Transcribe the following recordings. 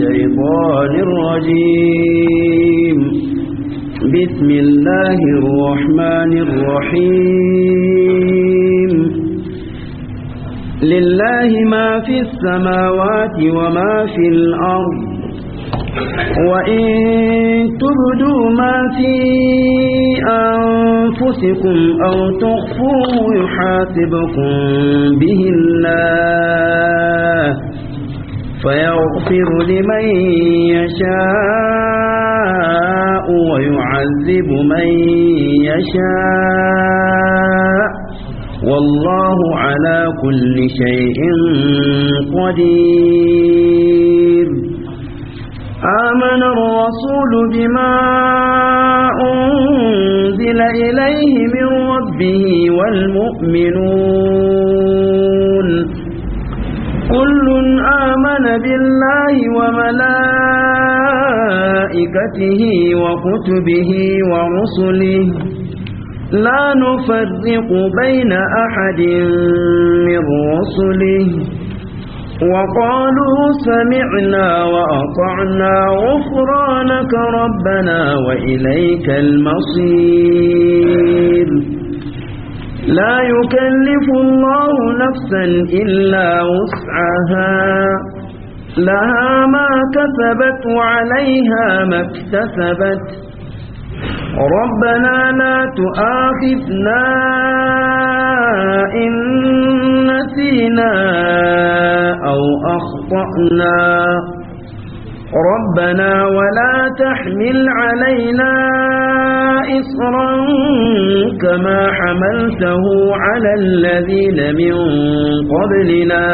الشيطان الرجيم بسم الله الرحمن الرحيم لله ما في السماوات وما في الأرض وإن تبدوا ما في أنفسكم أو تخفوه يحاسبكم به الله فيغفر لمن يشاء ويعذب من يشاء والله على كل شيء قدير آمن الرسول بما أنزل إليه من ربه والمؤمنون كل آمن بالله وملائكته وكتبه ورسله لا نفرق بين أحد من رسله وقالوا سمعنا وأطعنا غفرانك ربنا وإليك المصير لا يكلف الله نفسا إلا وسعها لها ما كسبت وعليها ما اكتسبت ربنا لا تؤاخذنا إن نسينا أو أخطأنا ربنا ولا تحمل علينا إصرا كما حملته على الذين من قبلنا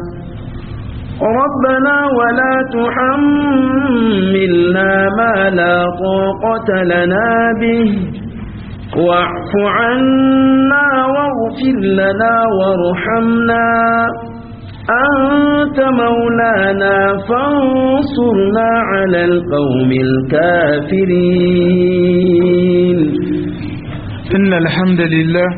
ربنا ولا تحملنا ما لا طاقة لنا به واعف عنا واغفر لنا وارحمنا أنت مولانا فانصرنا على القوم الكافرين إن الحمد لله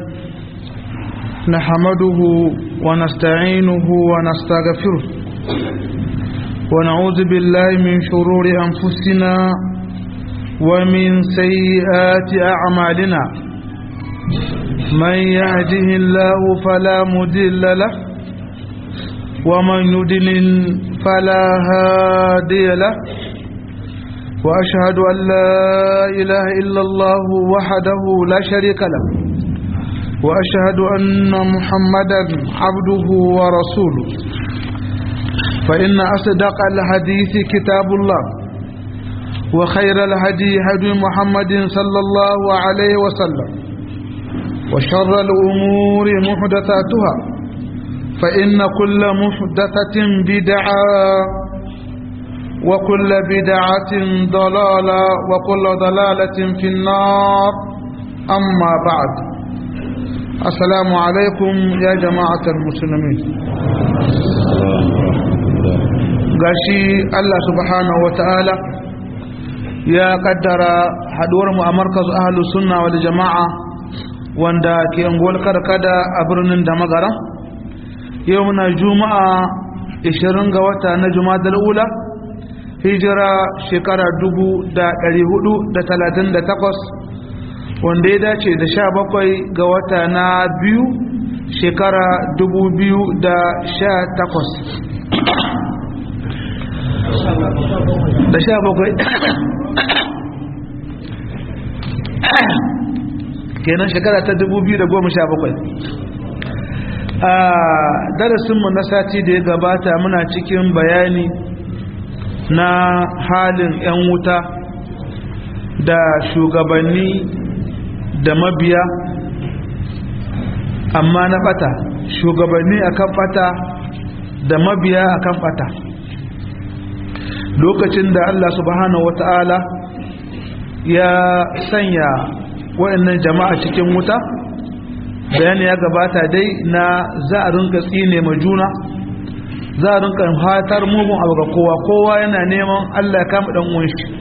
نحمده ونستعينه ونستغفره ونعوذ بالله من شرور أنفسنا ومن سيئات أعمالنا من يهده الله فلا مدل له ومن يدلل فلا هادي له وأشهد أن لا إله إلا الله وحده لا شريك له وأشهد أن محمدا عبده ورسوله فإن أصدق الحديث كتاب الله وخير الهدي هدي محمد صلى الله عليه وسلم وشر الأمور محدثاتها فإن كل محدثة بدعة وكل بدعة ضلالة وكل ضلالة في النار أما بعد السلام عليكم يا جماعة المسلمين gashi Allah subhanahu wata'ala ya kaddara haduwar mu a markazu ahlus sunna wal jama'a wanda ke angol karkada a birnin da magara yau muna juma'a 20 ga wata na jumadal ula hijira shekara 1438 wanda ya dace da 17 ga wata na biyu shekara 2018 da sha bakwai kenan shekara ta dubu biyu da goma sha bakwai a darasinmu na sati da ya gabata muna cikin bayani na halin 'yan wuta da shugabanni da mabiya amma na bata shugabanni akan bata da mabiya akan bata lokacin da Allah subhanahu wata'ala ya sanya waɗannan jama'a cikin wuta bayani ya gabata dai na za a rinka tsine ma juna za a rinka fatar mugun abu ga kowa kowa yana neman Allah ya kama dan uwan shi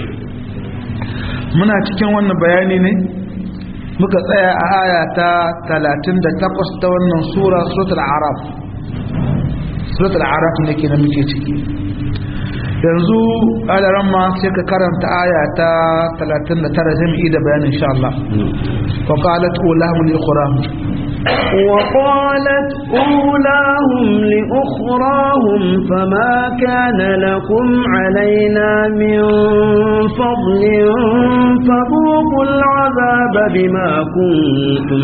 muna cikin wannan bayani ne muka tsaya a aya ta 38 ta wannan sura suratul araf suratul araf ne kenan muke ciki yanzu alaran ma sai ka karanta aya ta 39 zai mu yi da bayanin insha Allah wa qalat ulahum li ukhrahum وقالت أولاهم لأخراهم فما كان لكم علينا من فضل فذوقوا العذاب بما كنتم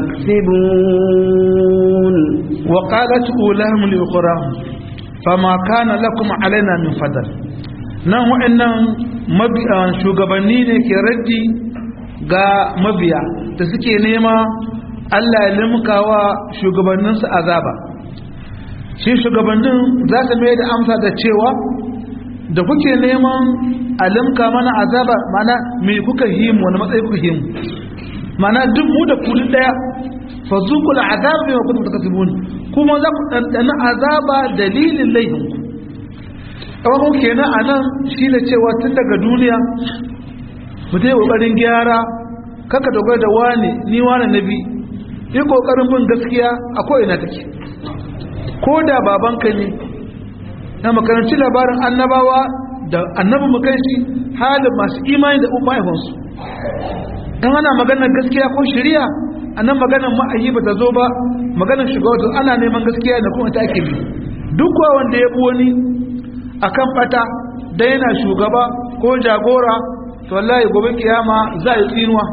تكسبون وقالت أولاهم لأخراهم فما كان لكم علينا من فضل nan wa'annan shugabanni ne ke raddi ga mabiya da suke nema Allah ya limkawa shugabanninsu azaba shi shugabannin za su mai da amsa da cewa da kuke neman a limka mana azaba mana mai kuka himu wani matsayi kuka himu mana duk mu da kudin daya fa zuqul azaba bima kuntum takasibun kuma za ku dandana azaba dalilin laifinku kawai kenan anan shi ne cewa tun daga duniya mu dai kokarin gyara kaka dogara da wani ni wani nabi yi kokarin bin gaskiya a ko'ina take ko da babanka ne na makaranci labarin annabawa da annabi makanshi halin masu imani da mahaifansu don ana maganar gaskiya ko shirya a nan maganar ma'ayi ba ta zo ba maganar shugaba ana neman gaskiya da kuma ta ake bi duk wanda ya bi wani akan fata da yana shugaba ko jagora to wallahi gobe kiyama za a yi tsinuwa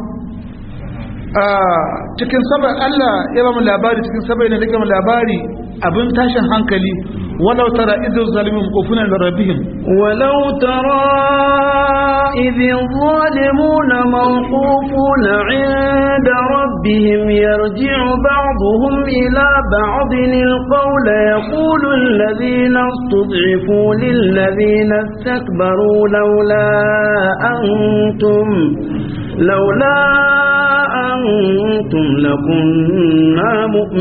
cikin sabar Allah ya ba mu labari cikin sabar ne da mu labari abin tashin hankali walau tara idh zalimun qufuna li rabbihim walau tara idh zalimuna mawqufuna 'inda rabbihim yarji'u ba'dhum ila ba'dhin al-qawl yaqulu alladhina istud'ifu lil ladhina istakbaru lawla antum lawla أنتم لكنا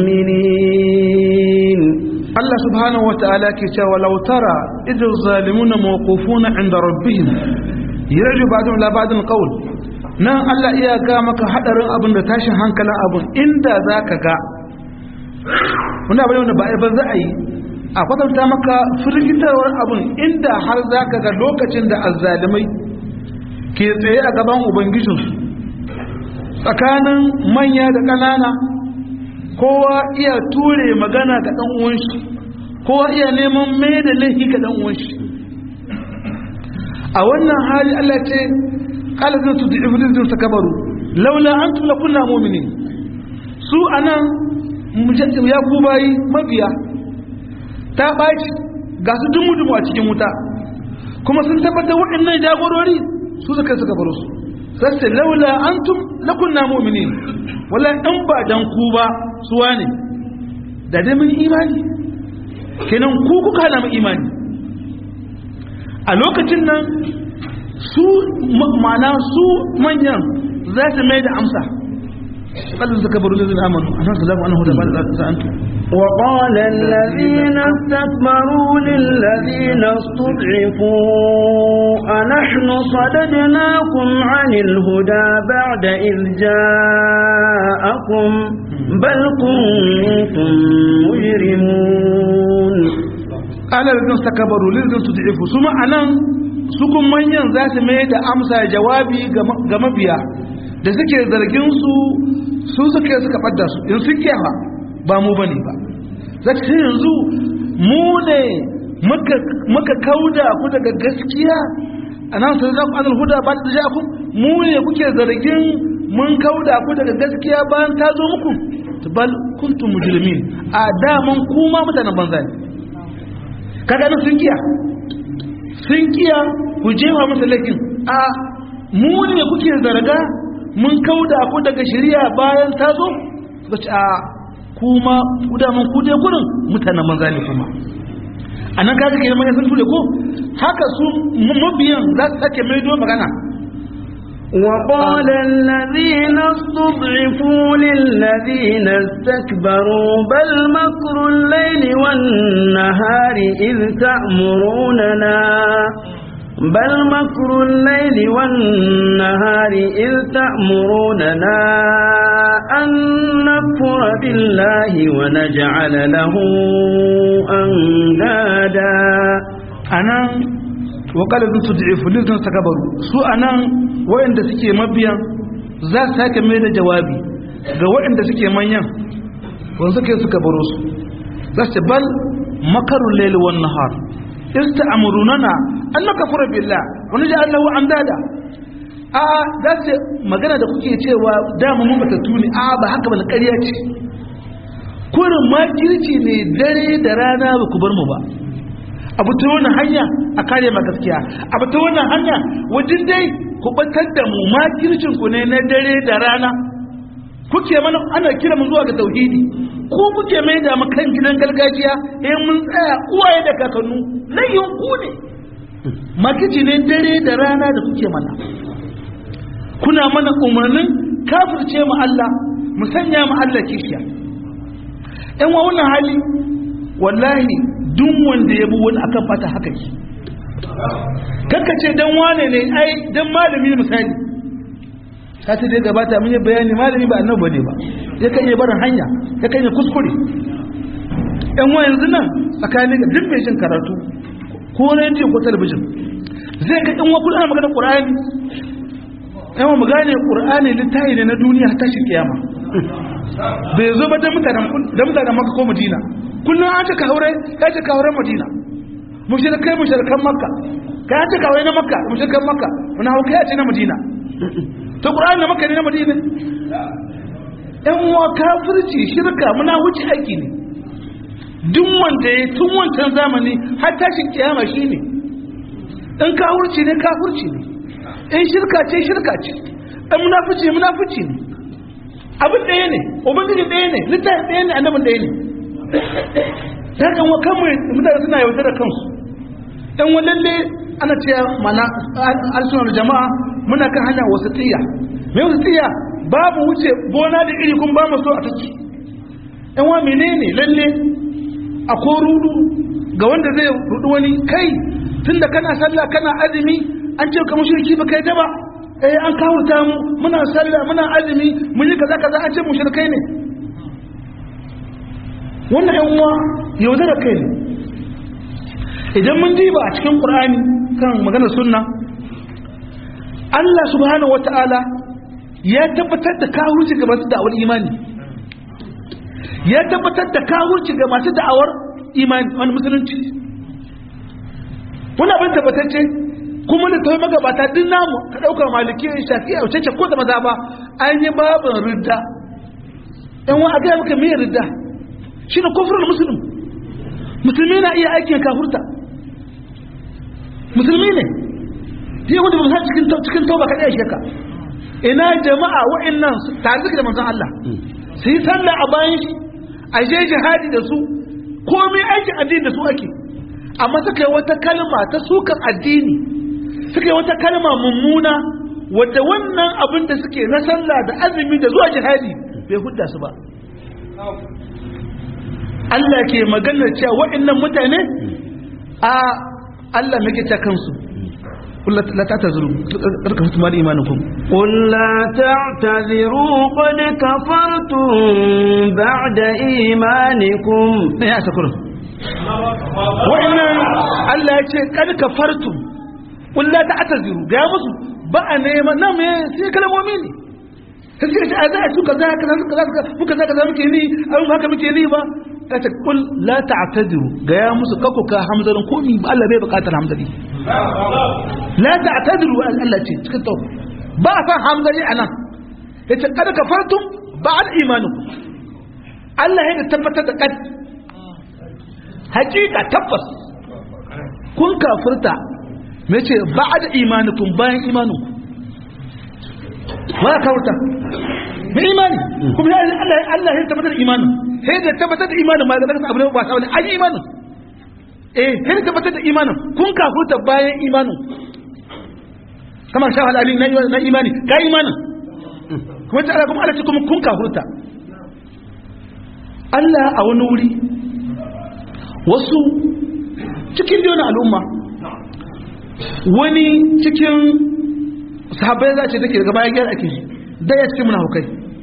مؤمنين الله سبحانه وتعالى كتا ولو ترى إذ الظالمون موقوفون عند ربهم يرجو بعضهم لا بعض القول nan Allah iya ga maka hadarin abin da tashin hankalin abin inda za ka ga wani abin da ba a za a yi a kwatanta maka firgitarwar abin inda har za ka ga lokacin da azzalimai ke tsaye a gaban ubangijinsu tsakanin manya da ƙanana kowa iya ture magana ga ɗan uwanshi kowa iya neman mai da laifi ga ɗan uwanshi a wannan hali Allah ce ƙalazin su da iblis sa kabaru laula an tula kunna mumini su anan ya ku bayi mabiya ta ɓaci ga su dumu-dumu a cikin wuta kuma sun tabbatar waɗannan jagorori su suka suka baro su sai laula antum lakunna mu'minin wala in ba dan ku ba suwa ne da dai mun imani kenan ku kuka hana mu imani a lokacin nan su ma'ana su manyan za su mai da amsa قال تكبروا الذين امنوا انا سلام انه ده بعد انتم وقال الذين استكبروا للذين استضعفوا أنحن صددناكم عن الهدى بعد إذ جاءكم بل كنتم مجرمون قال الذين استكبروا للذين استضعفوا ثم أنا sukun manyan za su mai da amsa jawabi ga mabiya da suke zargin su su suke suka ɓadda su in sun kyawa ba mu bane ba za ta yanzu mu ne muka kauda ku daga gaskiya a nan sai za ku anil huda ba ta ja ku mu ne kuke zargin mun kauda ku daga gaskiya bayan ta zo muku bal kuntum mujrimin a daman kuma mutanen banza ne kaga nan sun kiya sun kiya ku jewa masa laifin a mu ne kuke zarga mun kauda ku daga shari'a bayan ta zo suka ce a kuma kudaman kuje gurin mutanen manza ne kuma a nan kaga kenan mai sun ture ko haka su mabiyan za su sake maido magana وقال الذين استضعفوا للذين استكبروا بل مكر الليل والنهار إذ تأمروننا بل مكر الليل والنهار إذ تأمروننا أن نكفر بالله ونجعل له أندادا أنا wa qala zun tud'ifu lizun takabaru su anan wayanda suke mabiyan za su sake mai da jawabi ga wayanda suke manyan wanda suke suka baro su za su ce bal makarul layl wan nahar ista'murunana an nakfura billah wa naj'al lahu andada a za su magana da kuke cewa dama mun bata tuni a ba haka ba ƙarya ce kurin makirci ne dare da rana ba ku bar mu ba abu ta wannan hanya a kare ma gaskiya abu ta wannan hanya wajen dai ku batar da mu makircin ku ne na dare da rana kuke mana ana kira mu zuwa ga tauhidi ko kuke mai da mu kan gidan gargajiya eh mun tsaya uwaye da kakannu layin ku ne makirci ne dare da rana da kuke mana kuna mana umarnin kafirce mu Allah mu sanya mu Allah kishiya ɗan wa wannan hali wallahi duk wanda ya bi wani akan fata haka yi kanka ce dan wane ne ai dan malami misali sati da gabata mun yi bayani malami ba annabi ne ba ya kan yi barin hanya ya kan yi kuskure ɗan wa yanzu nan tsakanin duk mai jin karatu ko rediyo ko talabijin zai ga ɗan wa kullum ana magana ƙur'ani yawan mu gane ƙur'ani littafi ne na duniya ta shi kiyama bai zo ba da mutanen maka ko madina kullum an ce ka haure ya ce ka haure madina mushrikai mushrikan makka ka ya ce ka haure na makka mushrikan makka wani hauka ya ce na madina to ƙur'ani na makka ne na madina yan uwa kafirci shirka muna wuce aiki ne duk wanda ya tun wancan zamani har tashin kiyama shi ne in kafirci ne kafirci ne in shirka ce shirka ce in munafici munafici ne abin ɗaya ne ubangiji ɗaya ne littafin ɗaya ne annabin ɗaya ne ta kan wa kan mutane suna yautar da kansu ɗan wa lalle ana cewa mana alsunar jama'a muna kan hanya wasu tiya mai wasu tiya babu wuce gona da iri kun ba mu so a taci ɗan wa menene lalle a ko rudu ga wanda zai rudu wani kai tunda kana sallah kana azumi an ce ka mushriki ba kai daba eh an kawurta mu muna sallah muna azumi mun yi kaza kaza an ce mushrikai ne wannan yan uwa yaudara kai ne idan mun diba a cikin qur'ani kan maganar sunna Allah subhanahu wata'ala ya tabbatar da kawurci ga masu da'awar imani ya tabbatar da kawurci ga masu da'awar imani wani musulunci wani abin tabbatacce kuma da ta magabata din namu ka ɗauka maliki shafi a wuce ko da maza ba an yi babin ridda ɗan wa a gaya maka mai ridda shi ne kofurar musulun musulmi na iya aikin kafurta musulmi ne yi wanda ba cikin cikin tauba ka ɗaya sheka ina jama'a wa'annan tare da manzon Allah su yi sallah a bayan shi a je jihadi da su komai aikin addini da su ake amma suka yi wata kalma ta sukan addini suka yi wata kalma mummuna wadda wannan abin da suke na sallah da azumi da zuwa jihadi bai hudda su ba Allah ke maganar cewa waɗannan mutane a Allah muke ta kansu la ta'tazuru karka fitu mali imanukum قل لا تعتذروا قد كفرتم بعد إيمانكم ne ya sakurin wa'annan Allah ya ce kad kafartum qul la ta'tazuru ga musu ba a neman nan me sai kalmomi ne sai ce a za a su kaza kaza kaza muka kaza kaza muke ni an haka muke ni ba ta ce qul la ta'tazuru ga ya musu kako ka hamzarin komi ba Allah bai bukatar hamzari la ta'tazuru Allah ce cikin tauba ba a san hamzari anan yace kad kafartum ba'd imanukum Allah ya tabbatar da kad hakika tabbas kun kafirta mai ce ba da imanikun bayan imaninku ba kafirta mai imani kuma ya Allah Allah ya tabbatar da imanin sai da tabbatar da imanin ma da abu ne ba sa wani an yi imanin eh sai da tabbatar da imanin kun kafirta bayan imanin kamar shawal ali na imani ga imanin kuma ta kuma Allah ce kuma kun kafirta Allah a wani wuri wasu cikin biyu na al'umma wani cikin sahabbai za ce take daga bayan gyara ake yi daya cikin munafukai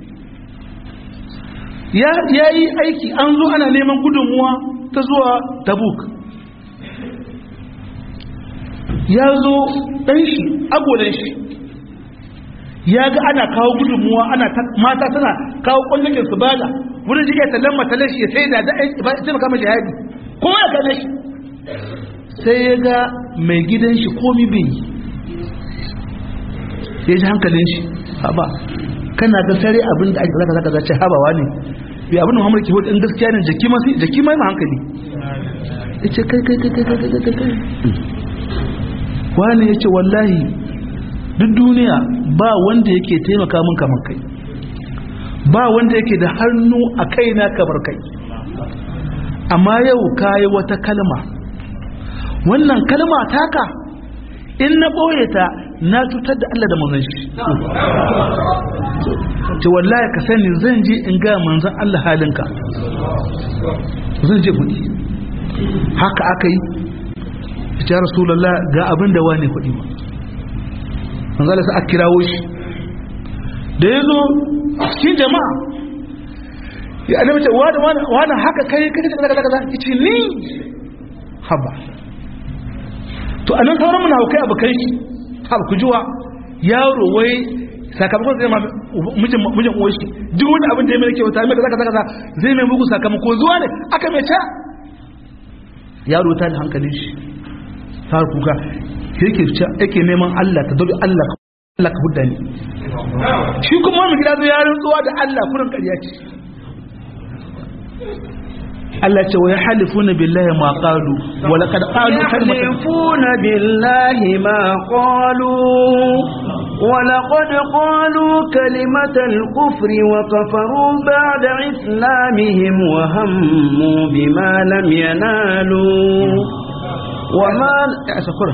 ya yi aiki an zo ana neman gudunmuwa ta zuwa tabuk ya zo ɗan shi agolan shi ya ga ana kawo gudunmuwa ana mata tana kawo ƙwallakin su bada wurin jiya tallan matalar shi ya sai da da'ai ba ita maka mashi haɗi ko ya gane shi sai ya ga mai gidan shi komi bai ya ji hankalin shi haba kana ga sare abin da ake zaka zaka zace habawa ne bi abin da Muhammad ke hudu in gaskiya ne jaki ma jaki ma hankali yace kai kai kai kai kai kai kai wani yace wallahi duk duniya ba wanda yake taimaka min kamar kai ba wanda yake da hannu a kaina kamar kai amma yau kayi wata kalma wannan kalma taka in na ɓoye ta na cutar da Allah da manzon shi ce wallahi ka sani zan je in ga manzon Allah halinka zan je kudi haka aka yi ya rasulullah ga abin da wani kudi ba manzon Allah sai aka kirawo shi da yazo cikin jama'a ya annabi ce wani wani wani haka kai kai kaza kaza kaza yace ni haba to anan sauran mun haukai abukai shi haba ku juwa yaro wai sakamakon zai ma mijin mijin uwar shi duk wani abin da ya mai kyauta mai kaza kaza kaza zai mai mugu sakamako zuwa ne aka mai ta yaro ta da hankalin shi ta kuka yake yake neman Allah ta dobi Allah Allah ka hudda ni shi kuma wani gida zai yarin tsuwa da Allah kurin ƙarya ce Allah ce wa yahlifuna billahi ma qalu wa laqad qalu yahlifuna billahi ma qalu wa laqad qalu kalimatal kufri wa kafaru ba'da islamihim wa hammu bima lam yanalu wa ma asakura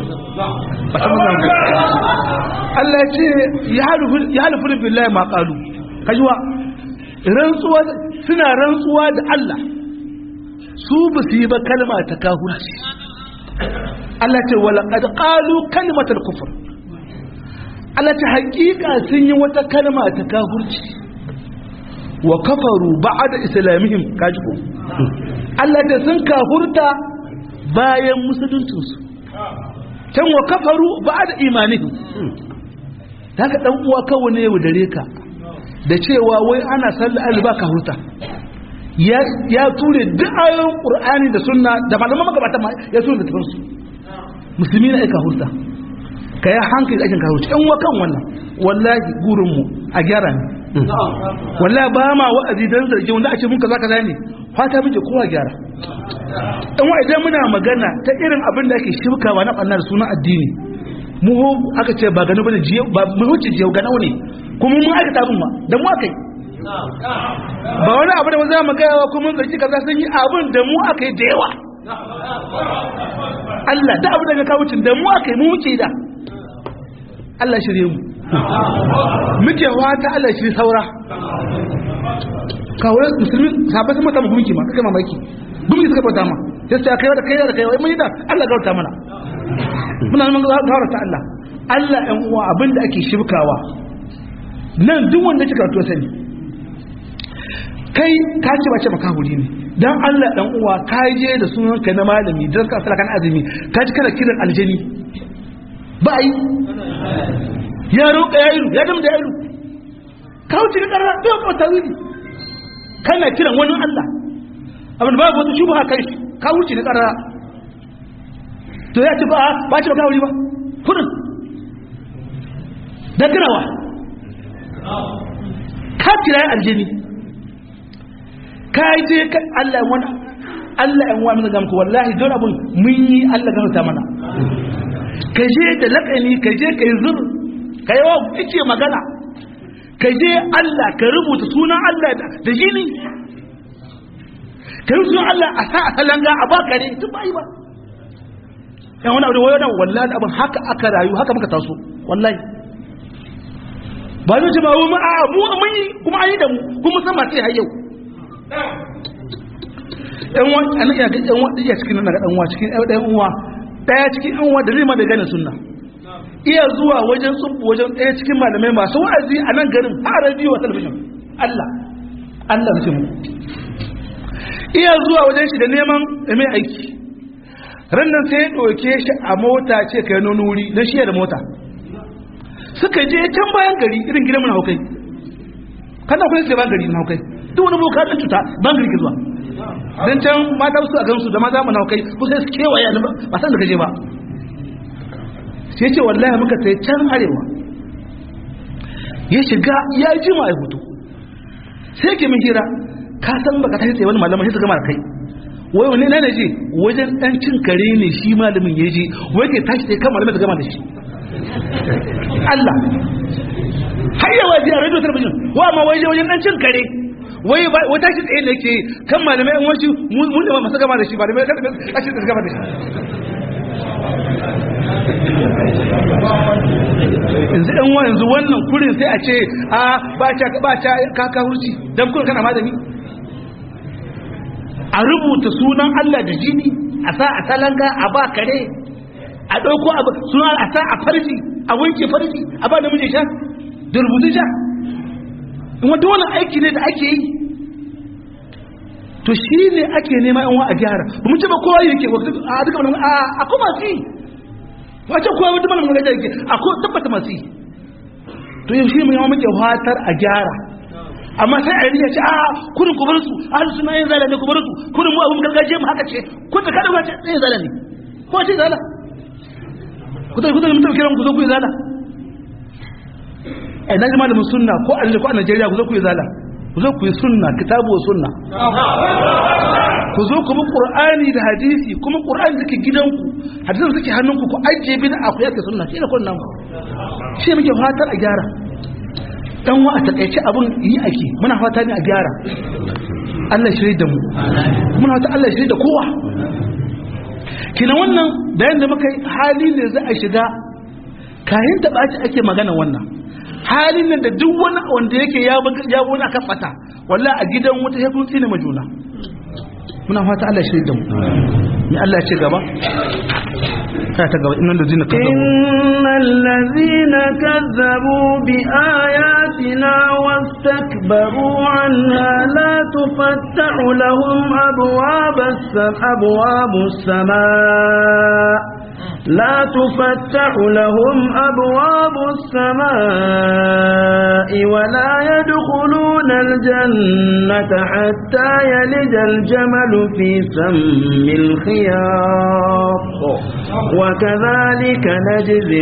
Allah ce yahlifuna billahi ma qalu kajuwa rantsuwa suna rantsuwa da Allah su ba su yi ba kalma ta kahurci Allah ce wala qad qalu kalimatal kufr Allah ce hakika sun yi wata kalma ta kahurci wa kafaru ba'da islamihim kaji ko Allah ce sun kafurta bayan musuluncin su can wa kafaru ba'da imanihim haka dan uwa kawai ne dare ka da cewa wai ana sallar alba kahurta ya ture duk ayoyin qur'ani da sunna da malaman magabata ma ya ture da tafansu musulmi na aika hurta ka yi hankali da aikin ka hurta yan wakan wannan wallahi gurin mu a gyara ne wallahi ba ma wa'azi dan zargi wanda a ce mun kaza kaza ne fata muke kowa gyara in wa idan muna magana ta irin abin da ake shibkawa na ɓannar sunan addini mu aka ce ba gano bane jiyo ba mu wuce jiyo ganau ne kuma mun aikata abin ma da mu aka yi ba wani abu da mu za mu gaya wa kuma zargi kaza sun yi abin da mu aka yi da yawa Allah da abu daga kawucin da mu aka yi mu muke da Allah shirye mu muke wata Allah shirye saura kawai musulmi sahabbai sun mata mu gumki ma kake mamaki gumki suka bauta ma sai su kai da kai da kai mun yi da Allah gauta mana muna nan gawar ta Allah Allah ɗan uwa abinda ake shibkawa nan duk wanda kika to sani kai ka ce ba ce maka huri ne dan Allah dan uwa ka je da sunan ka na malami dan ka sala kan azumi ka ji kana kiran aljani ba yi ya roƙa ya iru ya damda ya iru ka wuce ka karra bai ko tawili kana kiran wani Allah abin babu wata shubha kai shi ka wuce ka karra to ya ce ba ba ce maka huri ba kudin da girawa ka kira aljani ka je ka Allah wani Allah yan wani zama ku wallahi don abun mun yi Allah gano mana ka je da laƙani ka je ka yi zur ka yi wa ice magana ka je Allah ka rubuta sunan Allah da jini ka yi sunan Allah a sa a salanga a baka ne tun ba yi ba yan wani abu da wayo da wallahi abin haka aka rayu haka muka taso wallahi ba zai ce ba mu a mu mun yi kuma an yi da mu kuma san masu yi har yau ɗan wa a nan yaga ɗan wa iya cikin nan ɗan wa cikin ɗan uwa ɗaya cikin ɗan uwa da zai ma da gane sunna iya zuwa wajen tsubu wajen ɗaya cikin malamai masu wa'azi a nan garin a rediyo a talabijin Allah Allah ce mu iya zuwa wajen shi da neman mai aiki rannan sai ya ɗauke shi a mota ce kai nuna wuri don shi da mota suka je can bayan gari irin gidan mun haukai kana kuma sai bayan gari mun haukai duk wani boka ɗan cuta bayan gari ke zuwa don can mata su a gansu da mata mun haukai ko sai su kewaye ba san da kaje ba sai ce wallahi muka sai can arewa ya shiga ya ji ma ya hutu sai ke min hira ka san baka tashi tsaye wani malaman sai su gama da kai wai wani na je wajen dan cin kare ne shi malamin ya je wai ke tashi tsaye kan malamin su gama da shi Allah har yawa ji a radio television wa ma waje wajen dan cin kare wai wai tashi tsaye ne ke kan malamai an wasu mun da masu gama da shi malamai kan tashi tsaye gama da shi yanzu ɗan wa yanzu wannan kurin sai a ce a ba ca ba ca kaka hurci dan kurin kana malami a rubuta sunan Allah da jini a sa a talanga a ba kare a ɗauko sunan a sa a farji a wanke farji a ba namiji sha da rubutu sha in wata wani aiki ne da ake yi to shi ne ake nema yan wa a gyara ba mu ce ba kowa yake a duka wani a kuma fi wace kowa wata mana mun gajar yake a ko tabbata masu yi to yau shi mu yawa muke fatar a gyara amma sai a riya ce a kurin ku bar su ahlu sunna yin zala ne ku bar su kurin mu abun gargajiya mu haka ce kun da kada ba ce yin zala ne ko ce zala ku da ku da mutum kiran ku zo ku yi zala ai na ji malamin sunna ko a ko a Najeriya ku zo ku yi zala ku zo ku yi sunna kitabu wa sunna ku zo ku bi qur'ani da hadisi kuma qur'ani da ke gidanku hadisin suke hannunku ku ajiye bin aku yake sunna shi ne kun nan shi muke fatar a gyara dan wa a takaice abun yi ake muna fata ne a gyara Allah shirye da mu muna fata Allah shirye da kowa kina wannan bayan da muka yi hali ne za a shiga kayan ta ɓaci ake magana wannan halin nan da duk wani wanda yake ya wani aka fata wallahi a gidan wata ya kun tsine majuna muna fata Allah shirye da mu ni Allah ya ce gaba ka ta gaba innal ladina kazzabu innal ladina kazzabu bi ayatina wastakbaru anha la tufattahu lahum abwabas abwabus samaa لا تفتح لهم أبواب السماء ولا يدخلون الجنة حتى يلج الجمل في سم الخياط وكذلك نجزي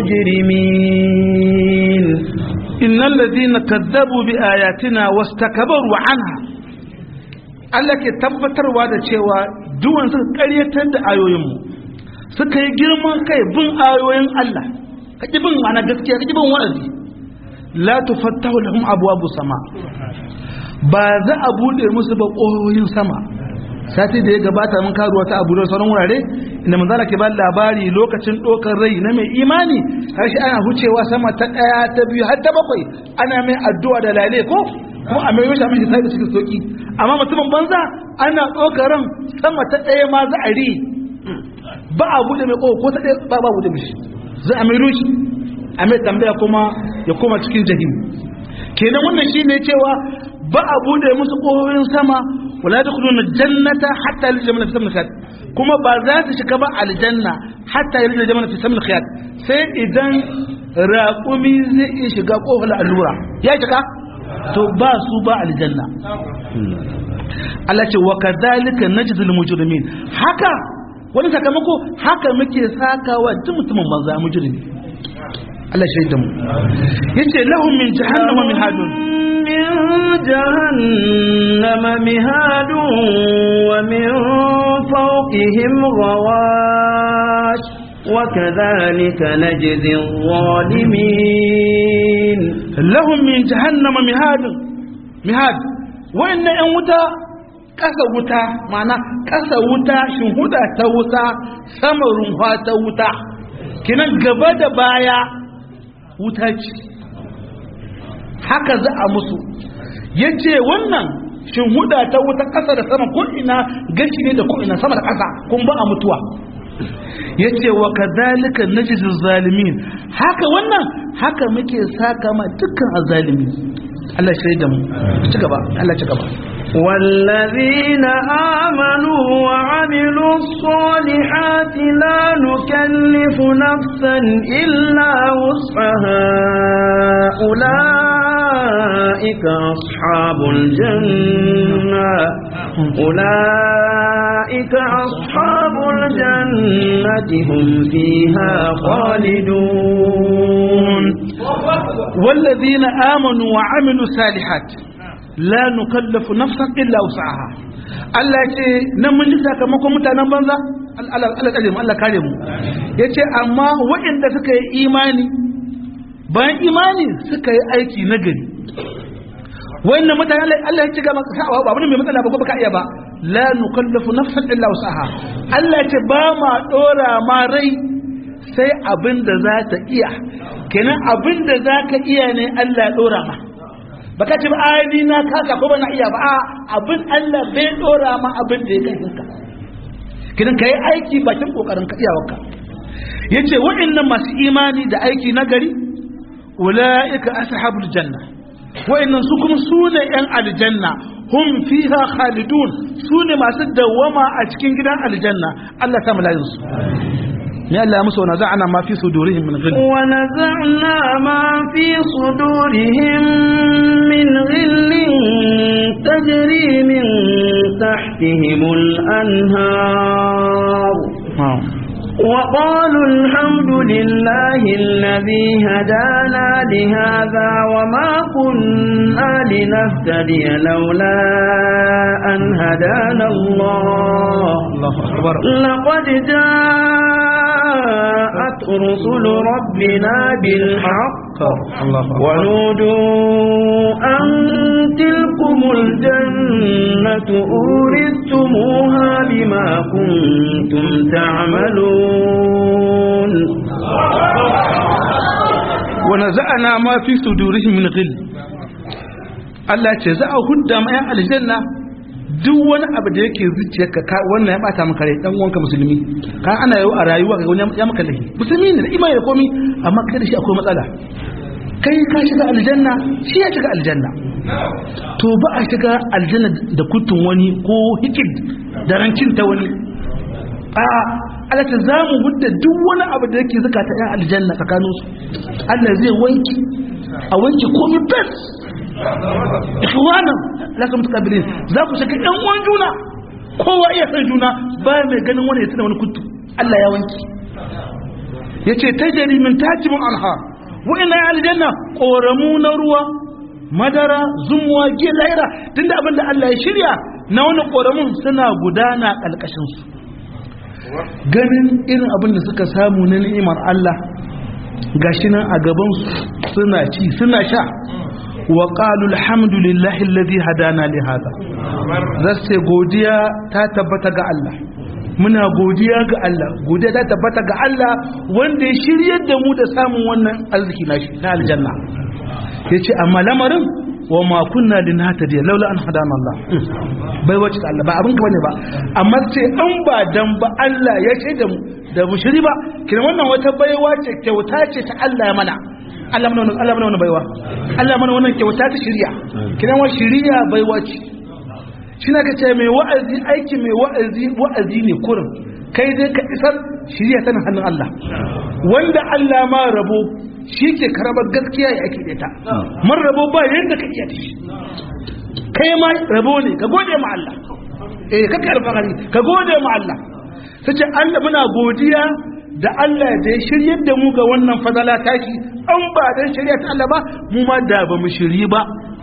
المجرمين إن الذين كذبوا بآياتنا واستكبروا عنها Allah ke tabbatarwa da cewa duwan suka ƙaryatar da ayoyinmu suka yi girman kai bin ayoyin Allah kaki bin ana gaskiya kaki bin wa'azi la tufattahu lahum abwabu sama ba za a bude musu ba ƙoyoyin sama sati da ya gabata mun karuwa ta abu da sauran wurare inda manzala ke ba labari lokacin ɗaukar rai na mai imani har shi ana hucewa sama ta ɗaya ta biyu har ta bakwai ana mai addu'a da lale ko kuma a mai yosha mai sai da cikin soki amma mutumin banza ana ɗaukar ran sama ta ɗaya ma za a ri ba a bude mai ƙofa ko ta ɗaya ba ba bude mishi za a mai rushi a mai tambaya kuma ya koma cikin jahim kenan wannan shine cewa ba a bude musu ƙofofin sama wala da kudu jannata hatta yalja jamana fi samun khiyat kuma ba za su shiga ba aljanna hatta yalja jamana fi samun khiyat sai idan raƙumi zai iya shiga ƙofar allura ya shiga to ba su ba aljanna Allah ce wa kadhalika najzil mujrimin haka wani sakamako haka muke sakawa duk mutumin banza mujrimi Allah shaida mu yace lahum min jahannama min hadun من جهنم مهاد ومن فوقهم غواش وكذلك نجزي الظالمين lahum min jahannama mihad mihad wayannan yan wuta kasa wuta mana kasa wuta shinhuda ta wuta sama runwa ta wuta kinan gaba da baya wuta ce haka za a musu yace wannan shinhuda ta wuta kasa da sama ko ina gashi ne da ko ina sama da kasa kun ba a mutuwa yace wa kadhalika najzil zalimin haka wannan haka muke saka ma dukkan azalimi Allah shi da mu ci gaba Allah ci gaba والذين آمنوا وعملوا الصالحات لا نكلف نفسا إلا وسعها أولئك أصحاب الجنة أولئك أصحاب الجنة هم فيها خالدون والذين آمنوا وعملوا الصالحات la nukallafu nafsan illa wus'aha Allah ce nan mun ji sakamakon mutanen banza Allah kare mu Allah kare mu yace amma waɗanda suka yi imani bayan imani suka yi aiki nagari wannan mutane Allah ya ci gaba sa'awa ba wani mai matsala ba ko baka iya ba la nukallafu nafsan illa wus'aha Allah ce ba ma dora ma rai sai abin da za ta iya kenan abin da za ka iya ne Allah ya dora ma baka ce ba ni na kaka ko bana iya ba a abin Allah bai dora ma abin da ya kai ka kidan kai aiki bakin kokarin ka iyawarka yace waɗannan masu imani da aiki na gari ulaika ashabul janna waɗannan su kuma sune yan aljanna hum fiha khalidun sune masu dawama a cikin gidan aljanna Allah ta mulayin su ya Allah musu wa naza'ana ma fi sudurihim min ghil wa naza'na ma fi sudurihim min ghillin tajri min tahtihim al-anhar وقالوا الحمد لله الذي هدانا لهذا وما كنا لنهتدي لولا أن هدانا الله, الله أكبر لقد جاءت رسل ربنا بالحق ونودوا أن تلكم الجنة أورثتموها بما كنتم تعملون ونزعنا ما في صدورهم من غل Allah ce za a hudda ma 'yan aljanna duk wani abu da yake zuciyarka ka wannan ya bata maka rai dan uwanka musulmi ka ana yau a rayuwa ga wani ya maka lahi musulmi ne da imani da komi amma kai da shi akwai matsala kai ka shiga aljanna shi ya shiga aljanna to ba a shiga aljanna da kutun wani ko hikid da rancin ta wani a alata za mu hudda duk wani abu da yake zukata yan aljanna tsakaninsu Allah zai wanki a wanki komi bes ikhwanan lakum tukabilin za ku saka ɗan uwan juna kowa iya san juna ba mai ganin wani ya tana wani kutu Allah ya wanki yace tajri min tajibun anha wa inna ya aljanna qoramu na ruwa madara zumuwa giya laira tunda abin da Allah ya shirya na wani qoramun suna gudana kalkashin su ganin irin abin da suka samu na ni'imar Allah gashi nan a gaban su suna ci suna sha وقالوا الحمد لله الذي هدانا لهذا zasu godiya ta tabbata ga Allah muna godiya ga Allah godiya ta tabbata ga Allah wanda ya shiryar da mu da samun wannan arziki na aljanna yace amma lamarin wa ma kunna linahtadiya laula an hadana Allah bai wace Allah ba abin ka bane ba amma sai an ba dan ba Allah ya ce da mu da mu shiri ba kina wannan wata baiwa ce kyauta ce ta Allah ya mana Allah mana Allah mana wannan baiwa Allah mana wannan kyauta ta shiriya kidan wa shiriya baiwa ce shi na kace mai wa'azi aiki mai wa'azi wa'azi ne kurin kai dai ka isar shiriya tana hannun Allah wanda Allah ma rabo shi ke karabar gaskiya ya ake ta man rabo ba yanda ka iya shi kai ma rabo ne ka gode ma Allah eh kaka alfahari ka gode ma Allah sace Allah muna godiya da Allah da ya shiryar da mu ga wannan fadala taki an ba dan shirya ta Allah ba mu ma da ba mu shiryi ba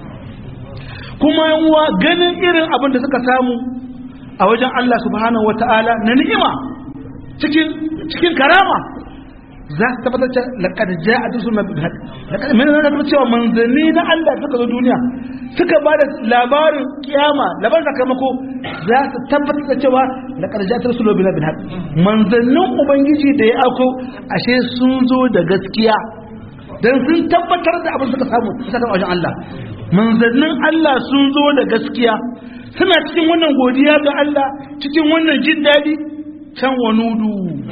kuma yanwa ganin irin abin da suka samu a wajen Allah subhanahu wataala na ni'ima cikin cikin karama za su tabbatar da laqad ja'a rusuluna bil haqq laqad min na tabbata cewa manzanni na Allah suka zo duniya suka ba da labarin kiyama labarin sakamako za su tabbatar da cewa laqad ja'a rusuluna bil haqq manzannin ubangiji da ya ako ashe sun zo da gaskiya dan sun tabbatar da abin suka samu suka wajen Allah manzannin Allah sun zo da gaskiya suna cikin wannan godiya ga Allah cikin wannan jin daɗi can wanudu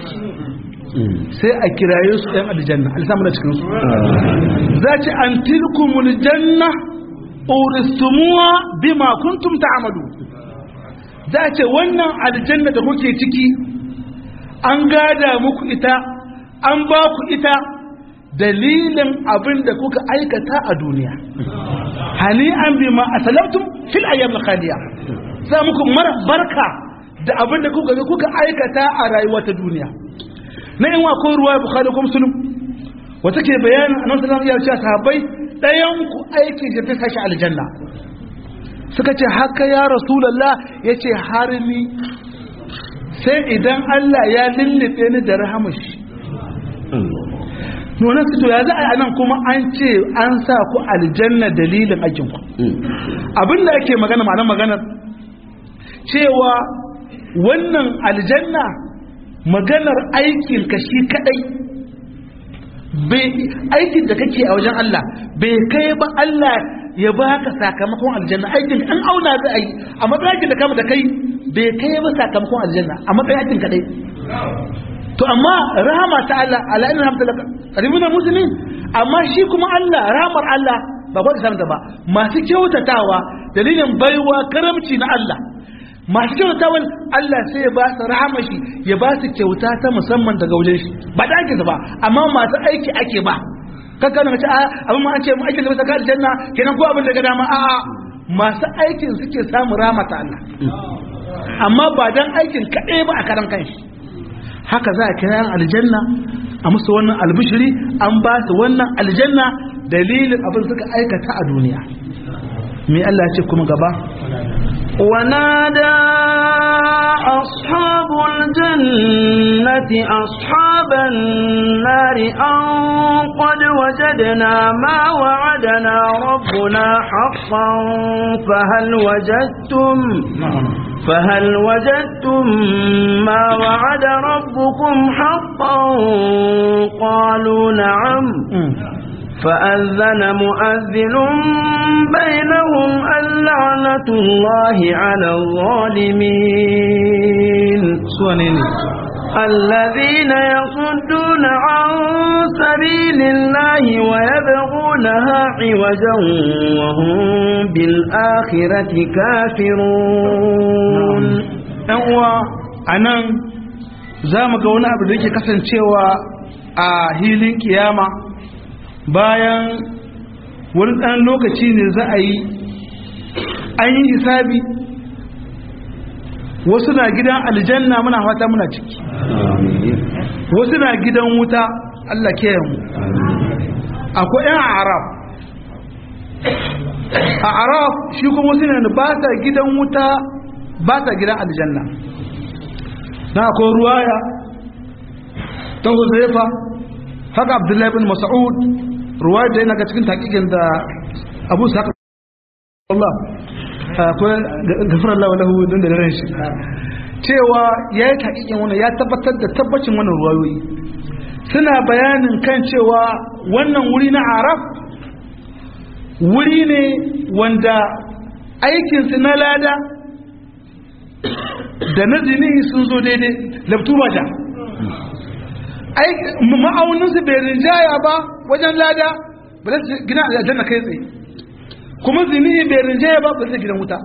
sai a kiraye su ɗan aljanna alisamu da cikinsu za ci an tilkumul janna uristumuwa bima kuntum ta'malu za a ce wannan aljanna da kuke ciki an gada muku ita an ba ku ita dalilin abin da kuka aikata a duniya hani an bi ma asalamtum fil ayyam khaliya za muku barka da abin da kuka kuka aikata a rayuwa ta duniya na in wa ko ruwa bukhari ko muslim wata ke bayanin annabi sallallahu alaihi wasallam ya ce sahabbai dayan ku aiki da ta sashi aljanna suka ce haka ya rasulullah yace har ni sai idan Allah ya lullube ni da rahamashi nuna su to ya za a nan kuma an ce an sa ku aljanna dalilin aikinku abinda ake magana ma'anar maganar cewa wannan aljanna maganar aikin ka shi kadai aikin da kake a wajen Allah bai kai ba Allah ya baka sakamakon aljanna aikin an auna za a yi a matsayin da kama da kai bai kai ba sakamakon aljanna a matsayin aikin kadai to amma rahama ta Allah ala inna hamdalaka qaribuna muslimin amma shi kuma Allah rahamar Allah ba kwa da ba masu kyautatawa dalilin baiwa karamci na Allah masu kyautatawan Allah sai ya ba su rahama shi ya ba su kyauta ta musamman daga wajen shi ba da ake ba amma masu aiki ake ba kakka na ce a abin ma an ce mu aikin da bisa ka aljanna kenan ko abin daga dama a'a masu aikin suke samu rahama ta Allah amma ba dan aikin kaɗai ba a karan kanshi haka za a kira aljanna a musu wannan albishiri an ba su wannan aljanna dalilin abin suka aikata a duniya me Allah ce kuma gaba ونادى أصحاب الجنة أصحاب النار أن قد وجدنا ما وعدنا ربنا حقا فهل وجدتم فهل وجدتم ما وعد ربكم حقا قالوا نعم فأذن مؤذن بينهم اللعنة الله على الظالمين الذين يصدون عن سبيل الله ويبغونها عوجا وهم بالآخرة كافرون أنوا أنا za mu ga wani abu da yake kasancewa a hilin kiyama bayan wani ɗan lokaci ne za a yi an yi hisabi wasu na gidan aljanna muna fata muna ciki wasu na gidan wuta Allah ke mu akwai yan arab a arab shi kuma wasu ne ba ta gidan wuta ba ta gidan aljanna na akwai ruwaya ta huzaifa haka abdullahi bin mas'ud ruwaya da yana ga cikin takikin da abu sa Allah akwai gafarar Allah lahu don da ran shi cewa ya yi takikin wannan ya tabbatar da tabbacin wannan ruwayoyi suna bayanin kan cewa wannan wuri na araf wuri ne wanda aikinsu na lada da na zini sun zo daidai labtu ba da ma'auninsu bai rinjaya ba wajen lada ba za su gina aljanna kai tsaye kuma zini bai rinjaya ba ba zai gidan wuta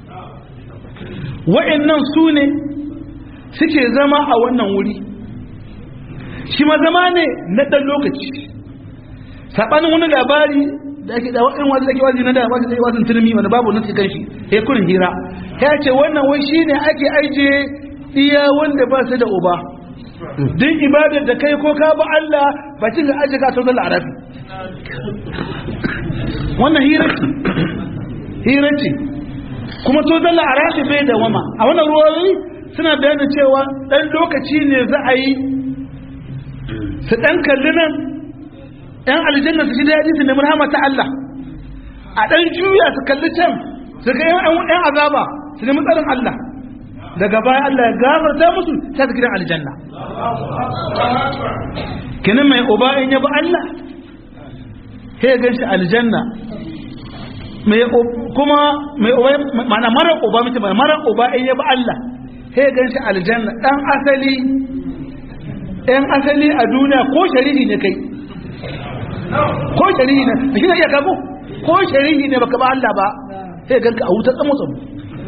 wa'annan su ne suke zama a wannan wuri shi ma zama ne na ɗan lokaci saɓanin wani labari da ake da wa'in wanda ake wazi na da wazi zai wazin turmi wanda babu nasu kan shi ya kurin hira ya ce wannan wai shi ne ake aije iya wanda ba su da uba din ibadar da kai ko ka ba Allah ba cin ga aje ka sauran arabi wannan hira ce hira ce kuma to dalla arabi bai da wama a wannan ruwayoyi suna bayanin cewa dan lokaci ne za a yi su dan kalli nan yan aljanna su ji daɗi su nemi rahama ta Allah a dan juya su kalli can su ga yan azaba su nemi tsarin Allah daga baya Allah ya gafarta musu sai su gidan aljanna kinin mai uba in yabi Allah sai gan shi aljanna mai kuma mai uba mana mara uba mutum mara uba in yabi Allah sai gan shi aljanna dan asali ɗan asali a duniya ko shari'i ne kai ko shari'i ne shi ne iya kago ko shari'i ne baka ba Allah ba sai ganka a wuta tsamu tsamu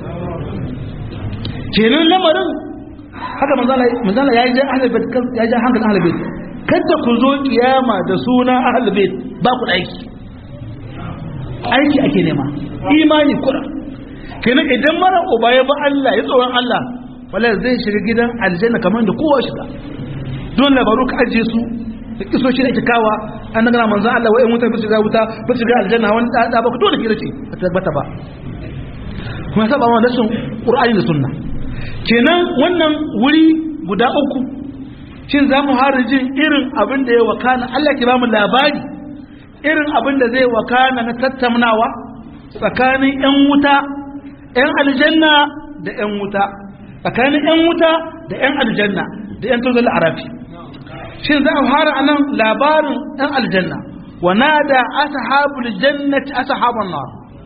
kenan lamarin haka manzala ya yi jan ahalbait ya jan hankalin ahalbait kada ku zo kiyama da suna ahalbait ba ku da aiki aiki ake nema imani kura kenan idan mara uba ya ba Allah ya tsoron Allah wala zai shiga gidan aljanna kamar da kowa shiga don labaru ka ajiye su da kiso shi ake kawa an nagana manzo Allah wai mutan bi shiga wuta bi shiga aljanna wani da ba ku dole ki race ba tabbata ba kuma saba wa nasin qur'ani da sunna kenan wannan wuri guda uku shin za mu jin irin abin da ya wakana Allah ke ba mu labari irin abin da zai wakana na tattaunawa tsakanin 'yan wuta 'yan aljanna da 'yan wuta tsakanin 'yan wuta da 'yan aljanna da 'yan tozal arafi shin za a fara anan labarin 'yan aljanna wa nada ashabul jannati ashaban nar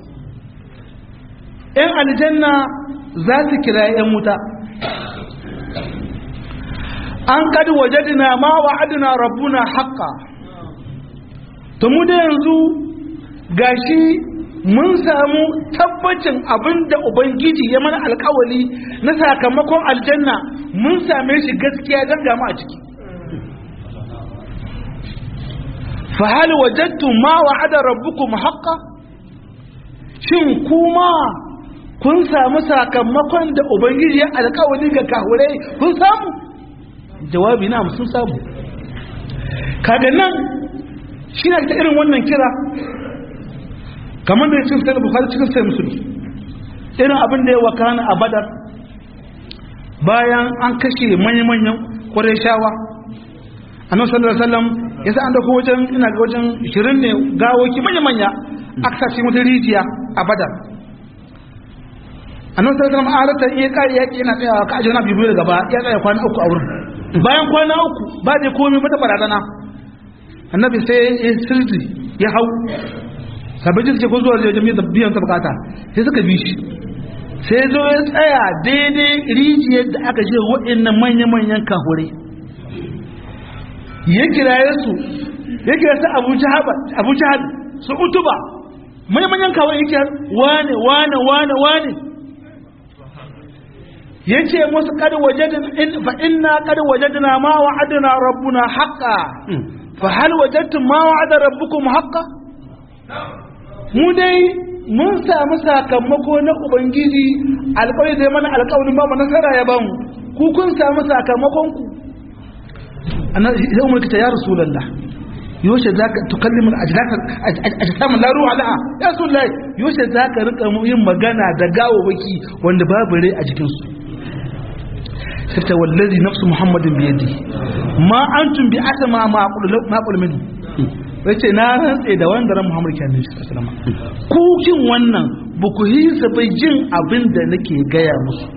'yan aljanna za su kira 'yan wuta an kadi wajadina ma wa'adina rabbuna haqqa to mu da yanzu gashi mun samu tabbacin abinda ubangiji ya mana alkawali na sakamakon aljanna mun same shi gaskiya don gamu a ciki fa hal wajadtum ma wa'ada rabbukum haqqa shin kuma kun samu sakamakon da ubangiji ya alkawali ga kahurai kun samu jawabi na sun samu kaga nan shi ne ta irin wannan kira kamar da ya cikin sai bukari cikin sai musulmi irin abin da ya wakana a badar bayan an kashe manya-manyan kwarai shawa annabi sallallahu alaihi wasallam ya sa an dauko wajen ina ga wajen 20 ne gawoki manya-manya aka sa cikin wata rijiya a badar annabi sallallahu alaihi wasallam alata iya kai yaki yana tsayawa ka ajina biyu daga ba ya tsaya kwana uku a wurin bayan kwana uku ba da komai mata barazana annabi sai ya sirri ya hau sabbin suke ko zuwa wajen da biyan ta bukata sai suka bi shi sai zo ya tsaya daidai rijiyar da aka je waɗannan manya-manyan kahure ya kiraye su ya kira su abu jihar su utuba manya-manyan kahure ya kira wane wane wane wane ya ce musu kada wajadin fa inna kada wajadina ma wa'adina rabbuna haqqa fa hal wajadtum ma wa'ada rabbukum haqqa mu dai mun samu sakamako na ubangiji alƙawari zai mana alƙawarin ba mu nasara ya bamu ku kun samu sakamakon ku annabi ya umar ta ya rasulullah yoshe zaka tukallimu ajdaka ajsamu la ruha laha ya rasulullah yoshe zaka rika yin magana da gawawaki wanda babu rai a jikin su sai wallazi nafsu muhammadin bi yadi ma antum bi asma ma aqulu ma aqulu minhu yace na rantse da wanda ran muhammad kenan shi sallama ku kin wannan ba ku hisa bai jin abin da nake gaya musu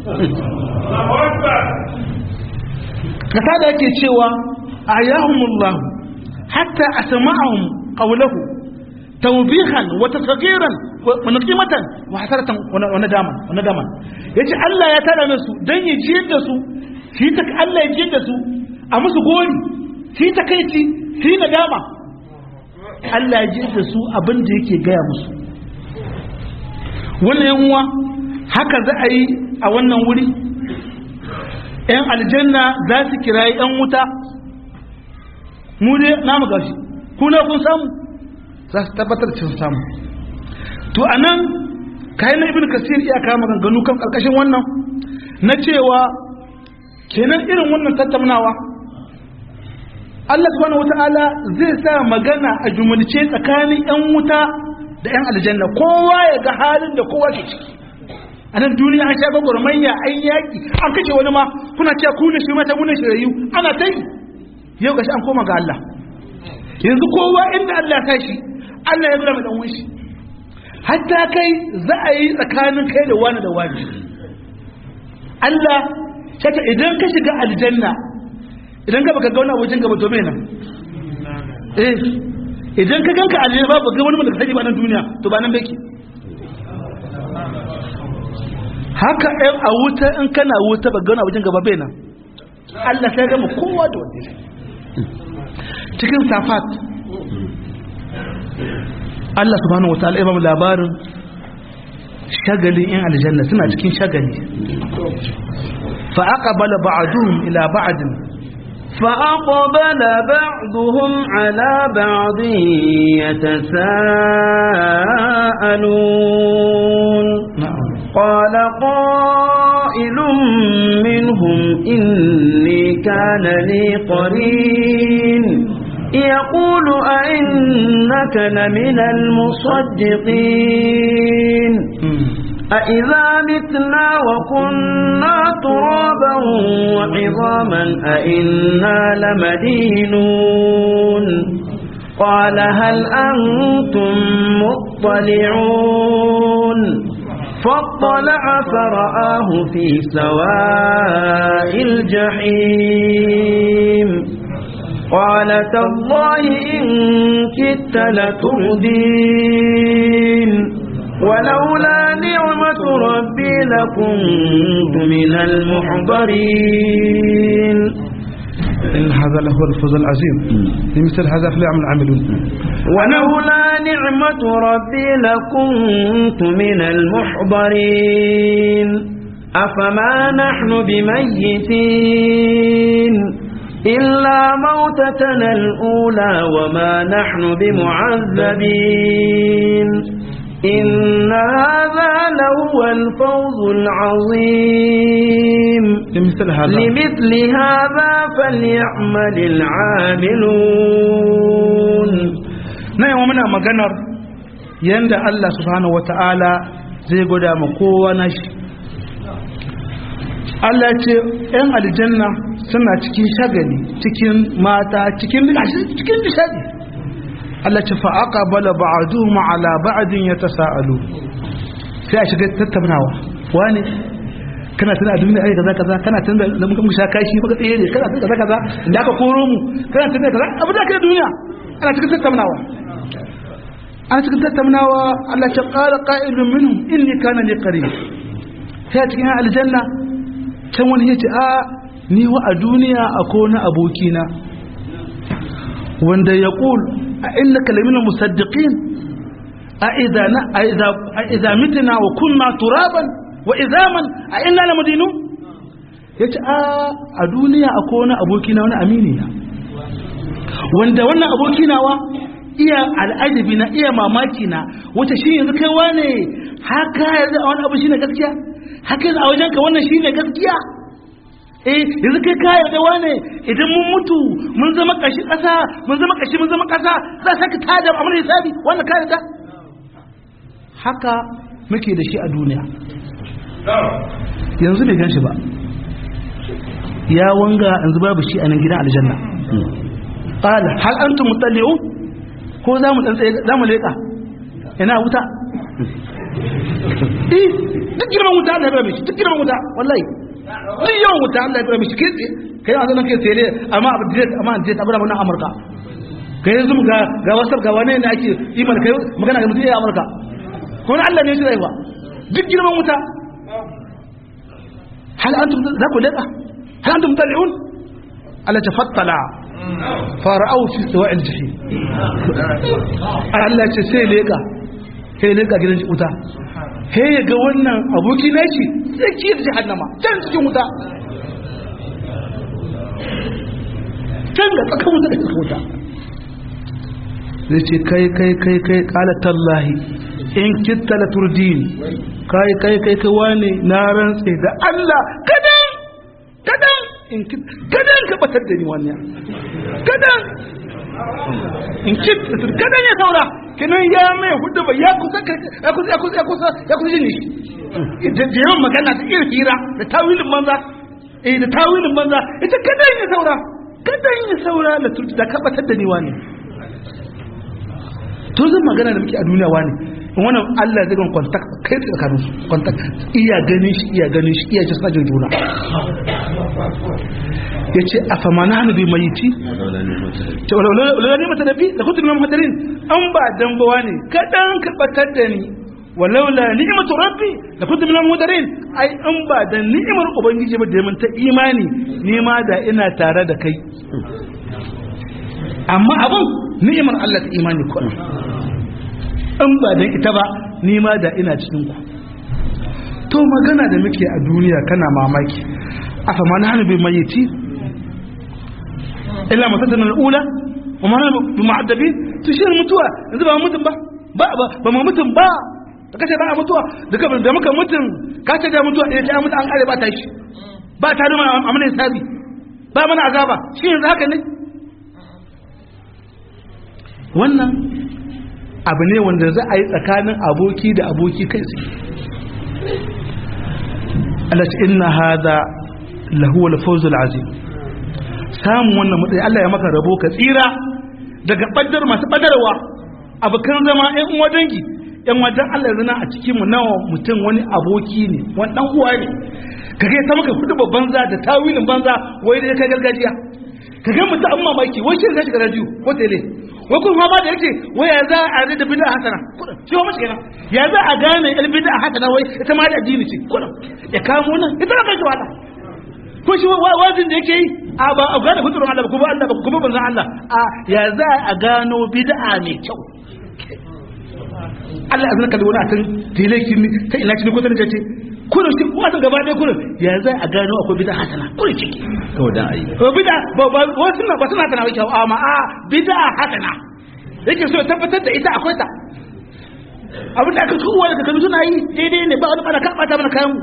kasa da yake cewa ayahumullah hatta asma'ahum qawluhu tawbihan wa tasghiran wa naqimatan wa hasaratan wa nadaman wa nadaman yace Allah ya tada musu dan ya jiyar da su shi ta Allah ya jiyar da su a musu gori shi ta kai ci shi nadama Allah ya jiyar da su abin da yake gaya musu wannan yanwa haka za a yi a wannan wuri ‘yan aljanna za su kirayi ‘yan wuta mu ne namu gashi kuna kun samu za su tabbatar cin samu to a nan kayan ibn kasir iya kama ganganu kan ƙarƙashin wannan na cewa kenan irin wannan tattaunawa Allah subhanahu wata'ala zai sa magana a jumulce tsakanin ‘yan wuta da ‘yan aljanna kowa ya ga halin da kowa ke ciki a nan duniya an sha gwagwarmayya an yaƙi an kashe wani ma kuna cewa ku ne shi mata muna shirayu ana ta yi yau gashi an koma ga Allah yanzu kowa inda Allah ya shi Allah ya zura mai ɗanwun shi hatta kai za a yi tsakanin kai da wani da wani Allah shata idan ka shiga aljanna idan ka baka ga wani abokin gaba to me nan eh idan ka ganka aljanna ba ga wani wanda ka sani ba nan duniya to ba nan bake haka ɗan a wuta in kana wuta ba gana wajen gaba bai nan Allah sai gama kowa da wanda cikin safat Allah subhanahu wataala ya ba mu labarin shagalin in aljanna suna cikin shagali fa aqbala ba'duhum ila ba'din فأقبل بعضهم على بعض يتساءلون قال قائل منهم إني كان لي قرين يقول أئنك لمن المصدقين أإذا متنا وكنا ترابا وعظاما أئنا لمدينون قال هل أنتم مطلعون فاطلع فرآه في سواء الجحيم قال تالله إن كدت لتردين ولولا نعمة ربي لكنت من المحضرين إن هذا لهو الفوز العظيم لمثل هذا فليعمل العاملون ولولا نعمة ربي لكنت من المحضرين أفما نحن بميتين إلا موتتنا الأولى وما نحن بمعذبين إن هذا لهو الفوز العظيم لمثل هذا لمثل هذا فليعمل العاملون na yawa muna maganar yadda Allah subhanahu wata'ala zai gwada ma kowa na shi Allah ce ‘yan aljanna suna cikin shagali cikin mata cikin cikin nishadi Allah ce fa'aƙa bala ba'adu ma'ala ba'adin ya ta sa'alu sai a shiga tattaunawa wani kana tana abin da aika kaza kana tana da muka sha kashi muka tsaye ne kana tana kaza kaza da aka koro mu kana tana kaza abu da kai duniya ana cikin tattaunawa ana cikin tattaunawa Allah ta qala qa'ilun minhum inni kana li qarin sai cikin aljanna can wani yace a ni wa a duniya akwai wani abokina wanda ya qul a innaka lamina musaddiqin a idza na a idza a idza mitna wa kunna turaban wa izaman a inna lamadinu yace a a duniya akwai wani abokina wani amini na wanda wannan abokina wa iya al'ajabi na iya mamaki na wata shi yanzu kai wane haka yanzu a wani abu shine gaskiya haka yanzu a wajen ka wannan shine gaskiya eh yanzu kai ka yarda wane idan mun mutu mun zama kashi kasa mun zama kashi mun zama kasa za saka tada amma hisabi wannan ka yarda haka muke da shi a duniya yanzu bai gan shi ba ya wanga yanzu babu shi a nan gidan aljanna qala hal antum mutalli'un ko za mu tsaye za mu leka ina wuta eh duk girman wuta Allah ya bada mishi duk girman wuta wallahi duk yawan wuta Allah ya bada mishi kai kai a zanen kai tsaye amma abu direct amma an je ta bada wannan Amurka kai yanzu ga ga wasar ga wane ne ake iman kai magana ga mutum ya Amurka ko Allah ne shi zai ba duk girman wuta hal antum za ku leka hal antum mutalli'un Allah ta fattala fara'au fi sawa'il jahim Allah ce sai leka sai leka gidan wuta sai ya ga wannan aboki na shi tsakiyar jahannama can cikin wuta can da tsakan wuta da cikin wuta zai ce kai kai kai kai kala tallahi in kitta la turdin kai kai kai kai wane na rantse da Allah kadan kadan in kadan ka batar da ni wannan kadan in kit kadan ya saura kinan ya mai hudu ba ya kusa ya kusa ya kusa ya kusa ya kusa jin shi da yawan magana da irin hira da tawilin banza eh da tawilin banza ita kadan ya saura kadan ya saura da turti da ka batar da ni wani to zan magana da muke a duniya wani wannan Allah zai gan contact kai tsakanin su contact iya ganin shi iya ganin shi iya jisa jin juna yace afamana hanu bi mayiti to wala ne mata nabi da kuntu min muhadarin an ba dan bawa ne kadan ka batar da ni walaula ni'matu rabbi da kuntu min muhadarin ai an ba dan ni'imar ubangiji ba da mun ta imani ni ma da ina tare da kai amma abun ni'imar Allah ta imani ko in ba dan ita ba ni ma da ina cikin ku to magana da muke a duniya kana mamaki a fama na hannu bai mayyiti illa masatan al'ula wa ma hannu bi ma'addabi to shi mutuwa yanzu ba mutum ba ba ba ba mu mutum ba da kace ba a mutuwa da ka da muka mutum ka ce da mutuwa eh ta mutu an kare ba ta shi ba ta nuna a mana hisabi ba mana azaba shi yanzu haka ne wannan abu ne wanda za a yi tsakanin aboki da aboki kai tsaye Allah ce inna hada lahu al-fawz al-azim samun wannan matsayi Allah ya maka rabo ka tsira daga baddar masu badarwa abokan zama ɗan uwa dangi ɗan wajen Allah zana a cikin mu nawa mutum wani aboki ne wani dan uwa ne kage ta maka kudu babban za da tawilin banza wai da kai gargajiya kage mutum an mamaki wai shi zai shiga radio ko tele wai kun ma da yake wai ya za a da bid'a hasana shi wa mashi kenan ya za a gane il bid'a hasana wai ita ma da addini ce kullum ya kamo nan ita ka shi wala ko shi wazin da yake yi a ba a gane fiturin Allah ba kuma Allah ba kuma banzan Allah a ya za a gano bid'a mai kyau Allah azna kalli wani atin tilekin ta ina cikin kusa da ce kullum shi kuma gaba ɗaya kullum ya za a gano akwai bid'a hasana kullum ciki to da ai to bid'a ba ba wasu na ba suna tana wai kyau amma a bid'a hasana yake so ya tabbatar da ita akwai ta abin da aka kowa da kakanni suna yi daidai ne ba wani bana kan bata mana kayan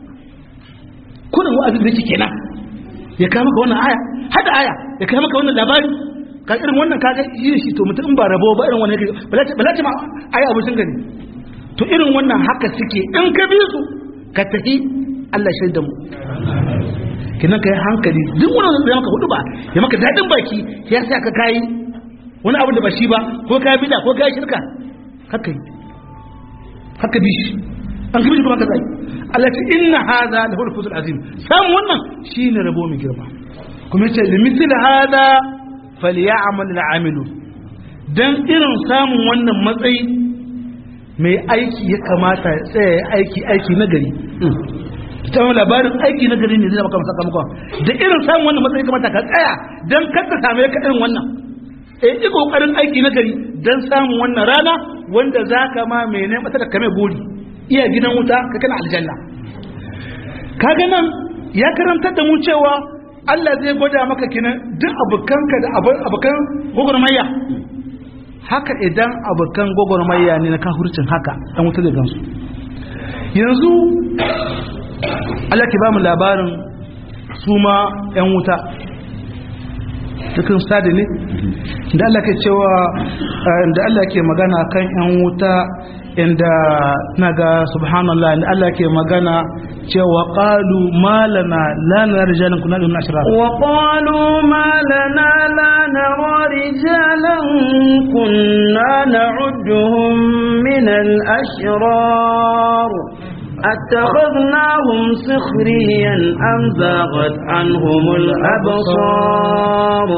kullum wa'azin da yake kenan ya kama maka wannan aya hada aya ya kama maka wannan labari ka irin wannan kaga yin shi to mutum ba rabo ba irin wannan bala ce ma ayi abu sun gani to irin wannan haka suke in ka bi su ka tafi Allah shaida mu kinan kai hankali duk wani da maka hudu ba ya maka dadin baki ya sa ka kai wani abu da ba shi ba ko ka bida ko ka shirka haka yi haka bi shi an gibi kuma ka zai Allah ce inna hadha lahu al-fawz azim samu wannan shine rabo mai girma kuma yace limithil hadha falyamal al-amilu dan irin samun wannan matsayi mai aiki ya kamata ya tsaya aiki aiki na gari ta wani labarin aiki na gari ne zai maka sakamakon da irin samun wannan matsayi kamata ka tsaya dan kar ka same ka irin wannan eh yi kokarin aiki na gari dan samun wannan rana wanda zaka ma mai ne mata da kame buri iya gidan wuta ka kana aljanna kaga nan ya karantar da mu cewa Allah zai gwada maka kinan duk abukanka da abukan gwagwarmaya haka idan abukan gwagwarmaya ne na kafurcin haka dan wuta zai gansu yanzu Allah ke ba mu labarin su ma 'yan wuta dukkan stadi ne da Allah ke cewa da Allah ke magana kan 'yan wuta inda naga subhanallah inda Allah ke magana cewa qalu malana la nara rijalan kunna min ashrar wa qalu malana la nara rijalan kunna na'udduhum min al-ashrar أتخذناهم سخريا أم زاغت عنهم الأبصار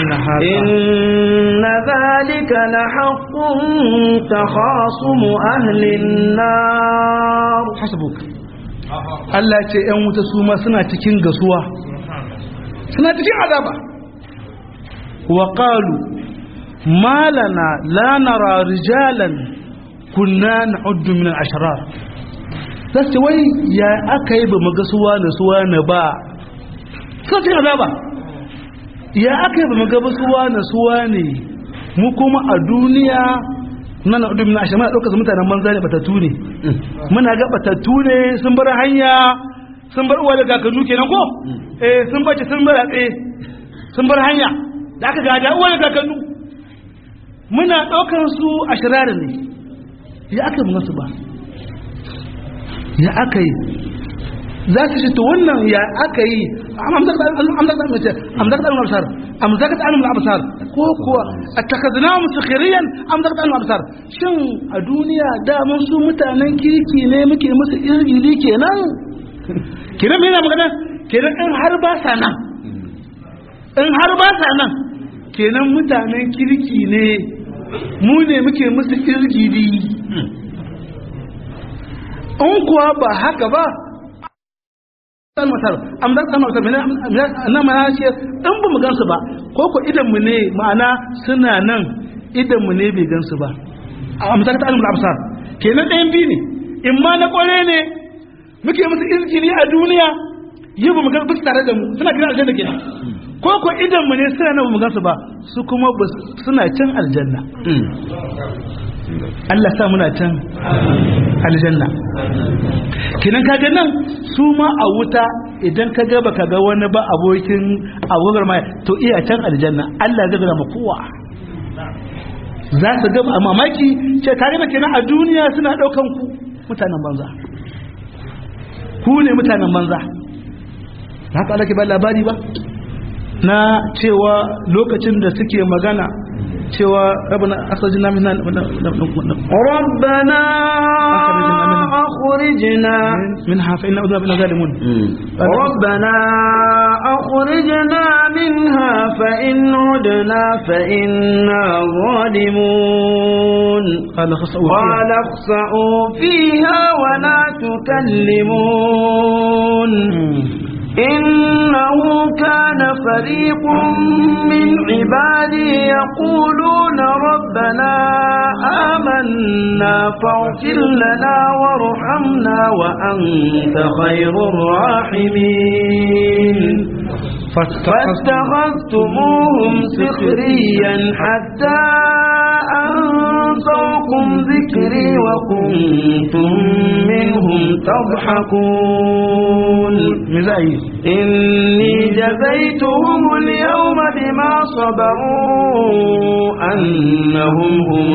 إن ذلك لحق تخاصم أهل النار حسبك Allah ce ‘yan wuta su ma suna cikin gasuwa suna cikin azaba wa ƙalu malana la nara rijalan kunna na'uddu min al-ashrar za su ce wai ya aka yi ba maga suwa na suwa na ba sun ce azaba ya aka yi ba maga ba suwa na suwa ne mu kuma a duniya na na udumin ashe muna ɗaukar mutanen banza ne batattu ne muna ga batattu ne sun bar hanya sun bar uwa da kakannu kenan ko eh sun bace sun bar tsaye sun bar hanya da aka gada uwa da kakannu muna ɗaukar su a shirarin ne ya aka yi su ba ya aka yi za su ce to wannan ya aka yi amzar da al-absar amzar da al-absar ko kuwa attakhadna musakhiriyan amzar da al-absar shin a duniya da mun su mutanen kirki ne muke musu irgili kenan kenan me yana magana kenan in har ba sa nan in har ba sa nan kenan mutanen kirki ne mu ne muke musu irgili in kuwa ba haka ba san masar amma san masar na ma ce in ba mu gansu ba ko ko idan mu ne ma'ana suna nan idan mu ne bai gansu ba a misalin ta'alimul absar kenan ɗayan biyu ne in ma na kware ne muke musu izgili a duniya yi ba mu ga bisu tare da mu suna gidan aljanna kenan ko ko idan mu ne suna nan mu gansu ba su kuma suna can aljanna Allah sa muna can aljanna kinan kaga nan su ma a wuta idan ka ga baka ga wani ba abokin abogar mai to iya can aljanna Allah zai gama kowa za su ga a mamaki ce tare da kenan a duniya suna daukan ku mutanen banza ku ne mutanen banza haka Allah ke ba labari ba na cewa lokacin da suke magana cewa rabana asajina min ربنا أخرجنا منها فإن أذنب إلى ظالمون ربنا أخرجنا منها فإن عدنا فإنا ظالمون قال خسأوا قال اخسأوا فيها ولا تكلمون إنه كان فريق من عبادي يقولون ربنا آمنا فاغفر لنا وارحمنا وأنت خير الراحمين فاتخذتموهم سخريا حتى أنسوكم ذكري وكنتم منهم تضحكون مزاي إني جزيتهم اليوم بما صبروا أنهم هم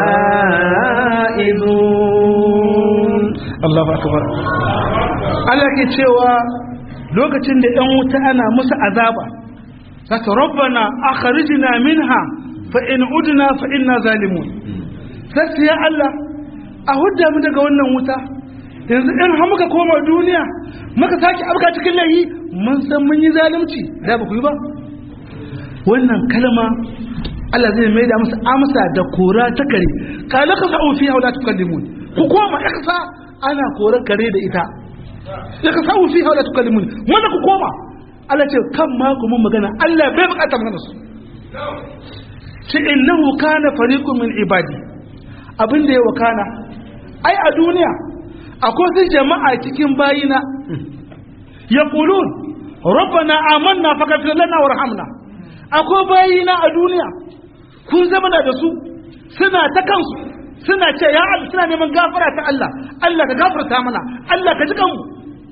الفائزون الله أكبر Allah ke cewa lokacin da ‘yan wuta ana musu azaba, zaka rabbana akhrijna minha fa in udna fa inna zalimun. Sai ya Allah a hudda mu daga wannan wuta yanzu in har muka koma duniya muka sake abuka cikin layi mun san mun yi zalunci da ba ku yi ba wannan kalma Allah zai mai da musu amsa da kora ta kare kala ka sa'u fiha wala tukallimun ku koma iksa ana kora kare da ita ya ka sa'u fiha wala tukallimun wanda ku koma Allah ce kan ma ku mun magana Allah bai bukata magana su shi innahu kana fariqun min ibadi abin da ya wakana ai a duniya akwai su jama'a cikin bayina ya kulun rabbana amanna fakafir lana warhamna akwai bayina a duniya kun zama da su suna ta kansu suna ce ya Allah suna neman gafara ta Allah Allah ka gafarta mana Allah ka ji kanmu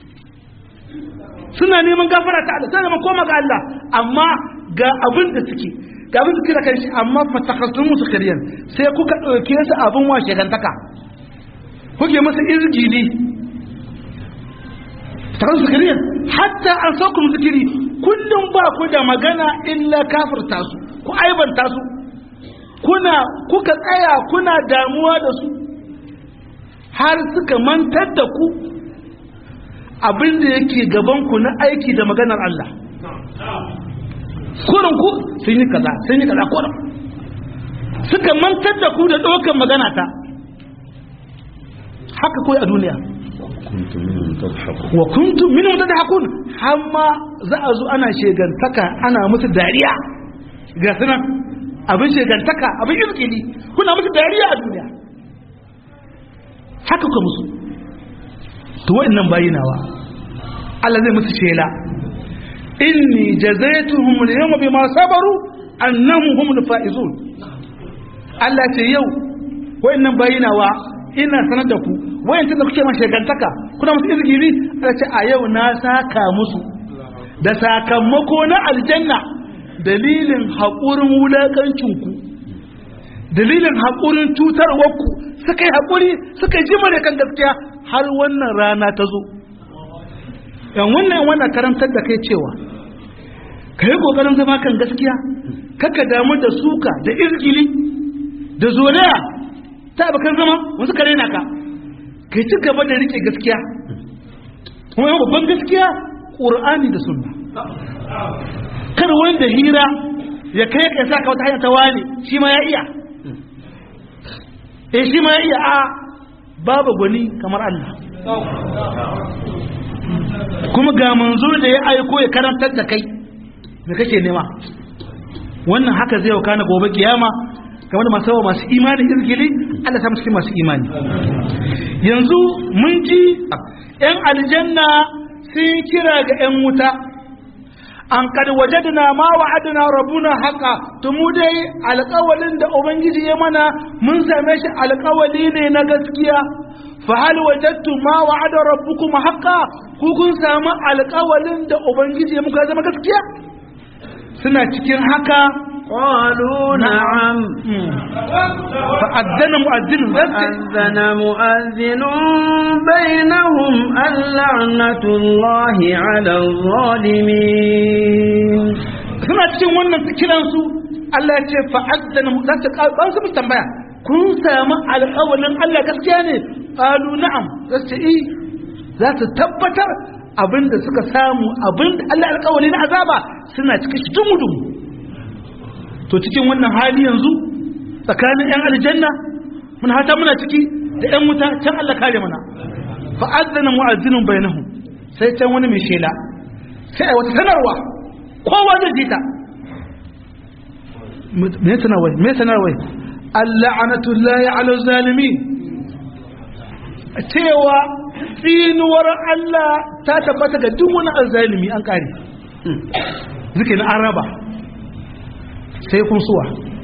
suna neman gafara ta Allah suna neman koma ga Allah amma ga abin da suke ga abin da suke da kanshi amma fatakhasu musu kariyan sai kuka dauke su abin washe gantaka kuke masa izgili takan zikiriya hatta an saukum zikiri kullum ba ku da magana illa kafirta su ku aibanta su kuna kuka tsaya kuna damuwa da su har suka mantar da ku abin da yake gaban ku na aiki da maganar Allah kurin ku sun yi kaza sun yi kaza kurin suka mantar da ku da ɗaukar magana ta haka koyi a duniya wa kuntum minhum tadhakun hamma za a zo ana shegantaka ana musu dariya ga sunan abin shegantaka abin izkili kuna musu dariya a duniya haka ku musu to wa'annan bayinawa Allah zai musu shela inni jazaituhum al-yawma bima sabaru annahum humul faizun Allah ce yau wa'annan bayinawa ina sanar da ku wayancin da kuke mashi gantaka kuna musu izgiri a ce a yau na saka musu da sakamako na aljanna dalilin haƙurin wulaƙancinku dalilin haƙurin cutarwarku suka yi haƙuri suka yi jima da kan gaskiya har wannan rana ta zo yan wannan wannan karantar da kai cewa ka yi ƙoƙarin zama kan gaskiya kaka damu da suka da izgili da zolaya ta abokan zama wasu kare na ka kai ci gaba da rike gaskiya kuma yau babban gaskiya ƙur'ani da sunna kar wanda hira ya kai ka sa ka wata hanya ta wani shi ma ya iya eh shi ma ya iya a babu gwani kamar Allah kuma ga manzo da ya aiko ya karantar da kai da kake nema wannan haka zai kana gobe kiyama game da masu masu imani izgili Allah ta cikin masu imani yanzu mun ji yan aljanna sun kira ga yan wuta an kad wajadna ma wa'adna rabbuna haqa to mu dai alƙawalin da ubangiji ya mana mun same shi alƙawali ne na gaskiya fa hal wajadtu ma wa'ada rabbukum haqa ku kun samu alƙawalin da ubangiji ya muka zama gaskiya suna cikin haka قالوا نعم فأذن مؤذن فأذن مؤذن بينهم اللعنة الله على الظالمين suna cikin wannan kiransu Allah ya ce fa'azzana mu za su ba su tambaya kun samu alƙawalin Allah gaskiya ne qalu na'am za su yi za su tabbatar abinda suka samu abinda Allah alƙawali na azaba suna cikin shi dumu to cikin wannan hali yanzu tsakanin yan aljanna mun hata muna ciki da yan wuta can Allah kare mana fa'azzana mu'azzinun bainahum sai can wani mai shela sai wata sanarwa kowa zai ji ta me sanarwai me sanarwai al'anatullahi ala zalimi cewa tsinuwar Allah ta tabbata ga duk wani azzalimi an kare zikin araba sai kun suwa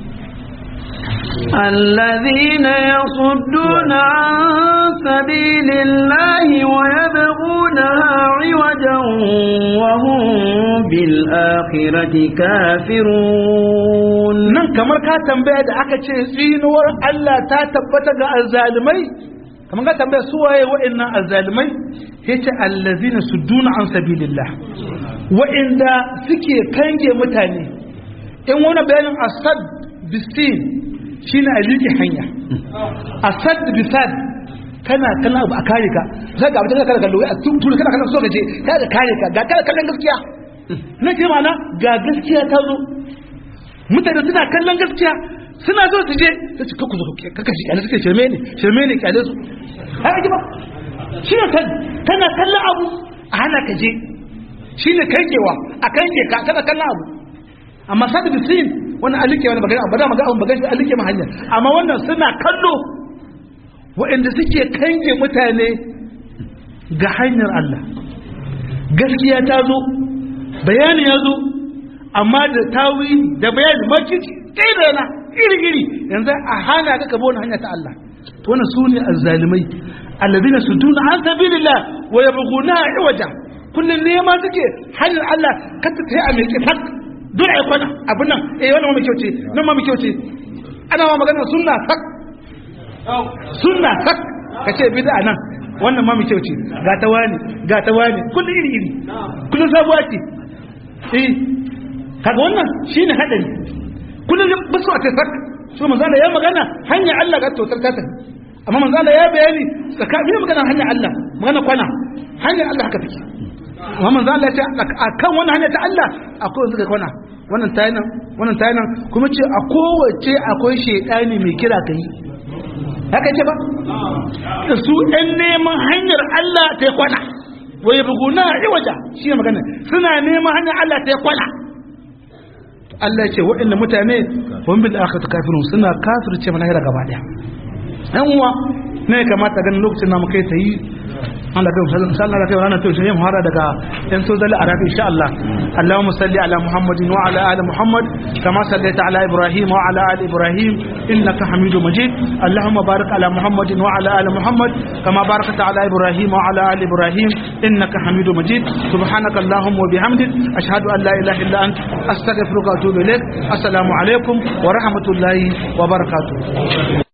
الذين يصدون عن سبيل الله ويبغونها عوجا وهم بالآخرة كافرون nan kamar ka tambaya da aka ce tsinuwar Allah ta tabbata ga azzalimai kamar ka tambaya su waye wa'annan azzalimai yace allazina sudduna an sabilillah wa'inda suke kange mutane in wani bayanin asad bisin shine a liƙe hanya asad bisad kana kana abu a kare ka sai ga abin da kana kallo a tuntun kana kana so ka je kana kare ka ga kana kallon gaskiya na ce mana ga gaskiya ta zo mutane suna kallon gaskiya suna zo su je sai su kakku zo kaka shi kyale suke shirme ne shirme ne kyale su haka ji ba shi ne kan kana kallon abu a hana ka je shi ne kankewa a kanke ka kana kallon abu amma sadu bisin wannan alike wani magana ba da magana abun magana alike ma hanya amma wannan suna kallo waɗanda suke kange mutane ga hanyar Allah gaskiya ta zo bayani ya zo amma da tawili da bayani makici kai da na iri-iri yanzu a hana ka kabo wani hanya ta Allah to wannan su ne azzalimai alladina suduna an sabilillah wa yabghuna iwaja kullun nema suke hanyar Allah ka ta tayi a mai kifak dole ai kwana abin nan eh wannan ma mai kyau ce nan ma mai kyau ce ana ma magana sunna sak sunna sak kace bid'a nan wannan ma mai kyau ce ga ta wani ga ta wani kullun iri iri kullun sabuwa ce eh kaga wannan shine hadari kullun ba su a tasak so manzo Allah ya magana hanya Allah ga totar ta tafi amma manzo Allah ya bayani tsakanin magana hanya Allah magana kwana hanya Allah haka take amma manzo Allah ya ce akan wannan hanya ta Allah akwai wanda suka kwana wannan tayi nan wannan tayi nan kuma ce a kowace akwai shedani mai kira kai haka ce ba da su ɗan neman hanyar Allah ta kwana waye buguna iwaja shi ne magana suna neman hanyar Allah ta kwana Allah ya ce waɗanda mutane wani bil akhirati kafirun suna kafirce mana hira gaba daya yan uwa ne kamata ganin lokacin namu kai ta yi Allah kai sallallahu alaihi wa sallam to shi mu hara daga yan sozali arabi insha Allah Allahumma salli ala Muhammadin wa ala ali Muhammad kama sallaita ala Ibrahim wa ala ali Ibrahim innaka Hamidum Majid Allahumma barik ala Muhammadin wa ala ali Muhammad kama barakta ala Ibrahim wa ala ali Ibrahim innaka Hamidum Majid subhanaka Allahumma wa bihamdik ashhadu an la ilaha illa ant astaghfiruka wa atubu ilaik assalamu alaikum wa rahmatullahi wa barakatuh